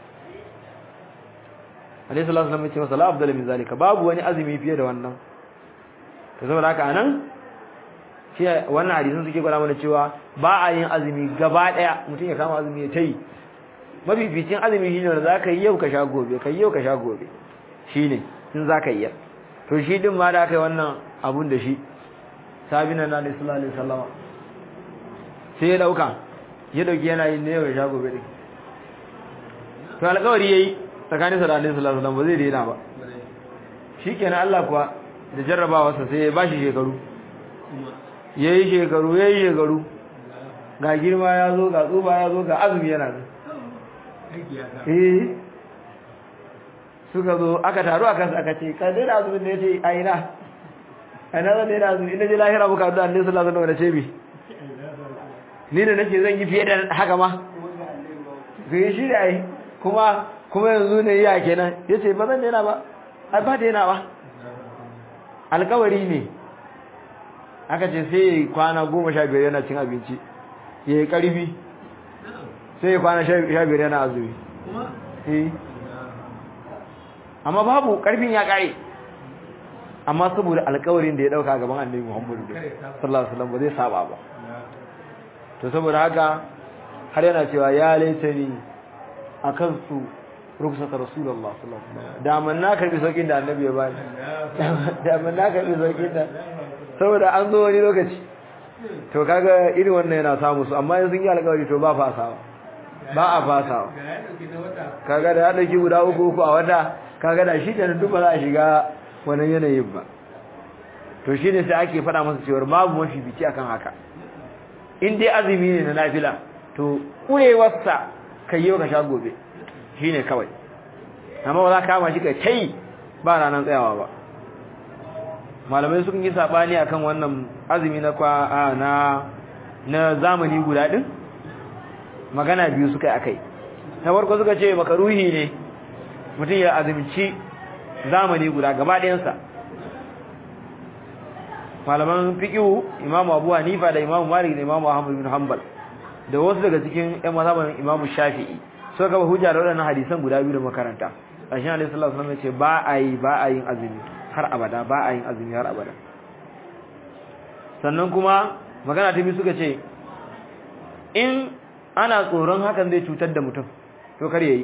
alaihi salatu wasallam ya ce masa la afdal min zalika babu wani azumi fiye da wannan to saboda haka anan shi wannan hadisin suke gwada mana cewa ba a yin azumi gaba daya mutum ya kama azumi ya tayi mafificin azumi shine da zaka yi yau ka sha gobe kai yau ka sha gobe shine in zaka yi to shi din ma da kai wannan abun da shi sabina na sallallahu alaihi wasallam sai ya dauka ya dauki yana yin ne yau ya sha gobe din to alƙawari yayi tsakanin sa da Annabi sallallahu alaihi wasallam ba zai daina ba shikenan Allah kuwa da jarrabawarsa sai ya bashi shekaru yayi shekaru yayi shekaru ga girma ya zo ga tsufa ya zo ga azumi yana nan eh suka zo aka taru a kansu aka ce ka daina azumin da ya ce a ina a ina zan daina azumi ina je lahira muka da annabi sallallahu alaihi wasallam ce bi ni da nake zan yi fiye da haka ma kai shi da ai kuma kuma yanzu ne ya kenan yace ba zan daina ba ai ba daina ba alkawari ne aka ce sai kwana goma sha biyar yana cin abinci ya yi ƙarfi sai kwana sha biyar yana azumi amma babu ƙarfin ya ƙare amma saboda alƙawarin da ya ɗauka gaban annabi muhammadu sallallahu alaihi wasallam ba zai saba ba to saboda haka har yana cewa ya laitani akan su rukusata rasulullah sallallahu alaihi wasallam da man na karbi saukin da annabi ya bani da man na karbi saukin da saboda an zo wani lokaci to kaga irin wannan yana samu su amma yanzu yi alƙawari to ba fasawa ba a fasawa kaga da ya dauki guda uku uku a wata kaga da shi kenan duk ba za a shiga wannan yanayin ba to shine sai ake faɗa masa cewa babu mafi bici akan haka in dai azumi ne na nafila to kurewarsa kai yau ka sha gobe shine kawai amma ba za ka kama shi kai tai ba ranar tsayawa ba malamai sun yi sabani akan wannan azumi na kwa na na zamani guda din magana biyu suka yi akai na farko suka ce makaruhi ne mutum ya azumci zamani guda gaba ɗayansa malaman fiqhu imamu abu hanifa da imamu malik da imamu ahmad bin hanbal da wasu daga cikin ƴan mazhaban Imam Shafi'i suka gaba hujja da waɗannan hadisan guda biyu da makaranta Ashin Alaihi sallallahu alaihi wasallam ya ce ba a yi ba a yin azumi har abada ba a yin azumi har abada sannan kuma magana ta biyu suka ce in ana tsoron hakan zai cutar da mutum to kar yayi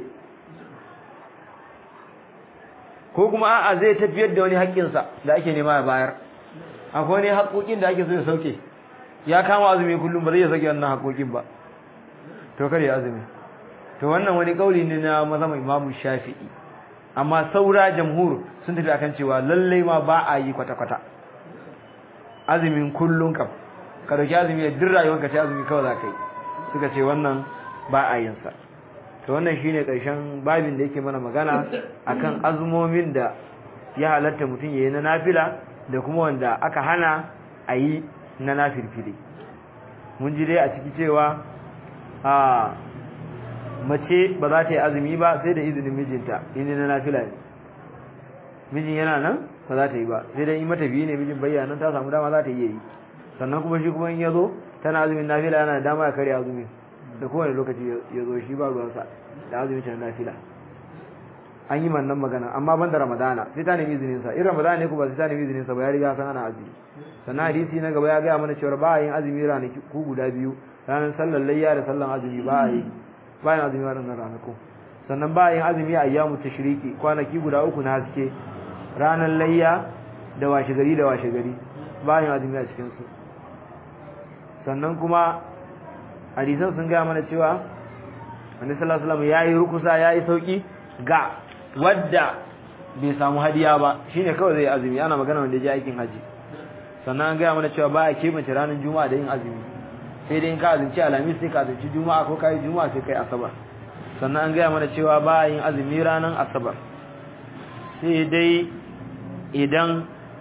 ko kuma a'a zai tafiyar da wani haƙƙinsa da ake nema ya bayar akwai wani haƙoƙin da ake so ya sauke ya kama azumi kullum ba zai ya sauke wannan haƙoƙin ba to kar ya azumi to wannan wani kauli ne na mazhaban Imam Shafi'i amma saura jamhur sun tafi akan cewa lallai ma ba a yi kwata-kwata azumin kullun kam ka dauki azumi da duk rayuwarka ta azumi kawai za ka yi suka ce wannan ba a yin sa to wannan shine karshen babin da yake mana magana akan azumomin da ya halatta mutum yayi na nafila da kuma wanda aka hana a yi na nafilfili mun ji dai a ciki cewa a mace ba za ta yi azumi ba sai da izinin mijinta inda na nafila ne mijin yana nan ba za ta yi ba sai dai in mata biyu ne mijin bayyana ta samu dama za ta iya yi sannan kuma shi kuma in ya zo tana azumin nafila yana da dama ya karya azumi da kowane lokaci ya zo shi ba ruwansa da azumin shi na nafila an yi mannan magana amma ban da ramadana sai ta nemi izinin sa in ramadana ne kuma sai ta nemi izinin sa ba ya riga san ana azumi sannan hadisi na gaba ya gaya mana cewa ba a yin azumi ranaki ku guda biyu ranar sallar layya da sallar azumi ba a yi ba yin azumi waɗannan ranaku sannan ba a yin azumi a ayyamu tashriki kwanaki guda uku na haske ranar layya da washe gari da washe gari ba yin azumi a cikin su sannan kuma hadisan sun gaya mana cewa annabi sallallahu alaihi wasallam yayi rukusa yayi sauki ga wadda bai samu hadiya ba shine kawai zai azumi ana magana wanda ya je aikin haji sannan an gaya mana cewa ba a kebance ranar juma'a da yin azumi sai dai in ka azumci alhamis sai ka azumci juma'a ko kai juma'a sai kai asabar sannan an gaya mana cewa ba a yin azumi ranar asabar sai dai idan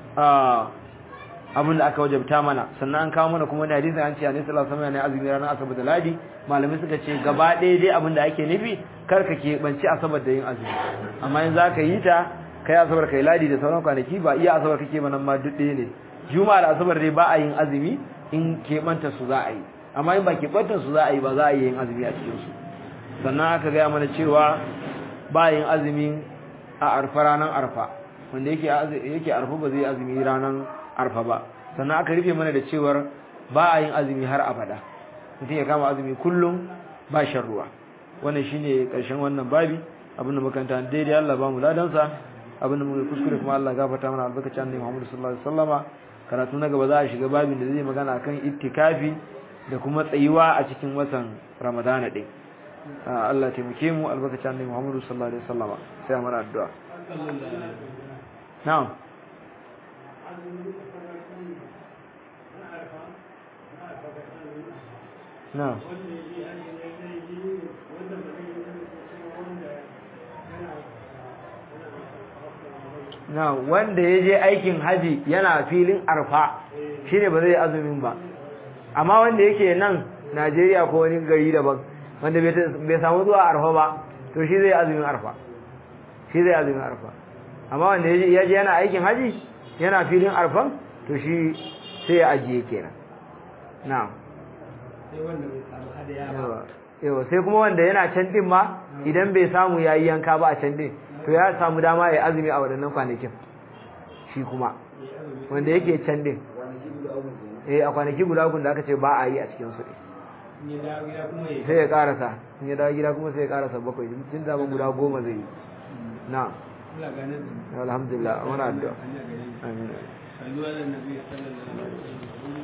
abin da aka wajabta mana sannan an kawo mana kuma da hadisi an ce annabi sallallahu alaihi wasallam ne azumi ranar asabar da ladi malamai suka ce gaba ɗaya dai abin da ake nufi kar ka ke banci asabar da yin azumi amma in zaka yi ta kai asabar kai ladi da sauran kwanaki ba iya asabar kake ba nan ma duk ɗaya ne juma'a da asabar dai ba a yin azumi in keɓanta su za a yi amma in ba keɓantar su za a yi ba za a yi yin azumi a cikin su sannan aka gaya mana cewa ba yin azumi a arfa ranar arfa wanda yake yake arfa ba zai azumi ranar arfa ba sannan aka rufe mana da cewar ba a yin azumi har abada mutum ya kama azumi kullum ba shan ruwa wannan shine karshen wannan babi abinda makanta daidai Allah ba mu ladansa abinda muka kuskure kuma Allah gafarta mana albarkacin annabi Muhammad sallallahu alaihi wasallama karatu na gaba za a shiga babin da zai magana akan ittikafi da kuma tsayuwa a cikin watan Ramadana din Allah taimake mu albarkacin annabi Muhammad sallallahu alaihi wasallama sai mu addu'a na'am na'am na wanda ya je aikin haji yana filin arfa shi ne ba zai azumin ba amma wanda yake nan najeriya ko wani gari daban wanda bai samu zuwa arfa ba to shi zai azumin arfa shi zai azumin arfa amma wanda ya je yana aikin haji yana filin arfan to shi sai ya ajiye kenan na'am yawa sai kuma wanda yana can din ma idan bai samu yayi yanka ba a can din to ya samu dama ya azumi a waɗannan kwanakin shi kuma wanda yake can din eh a kwanaki guda uku da aka ce ba a yi a cikin su sai ya karasa in ya dawo gida kuma sai ya karasa bakwai tun da guda goma zai yi na alhamdulillah muna addu'a amin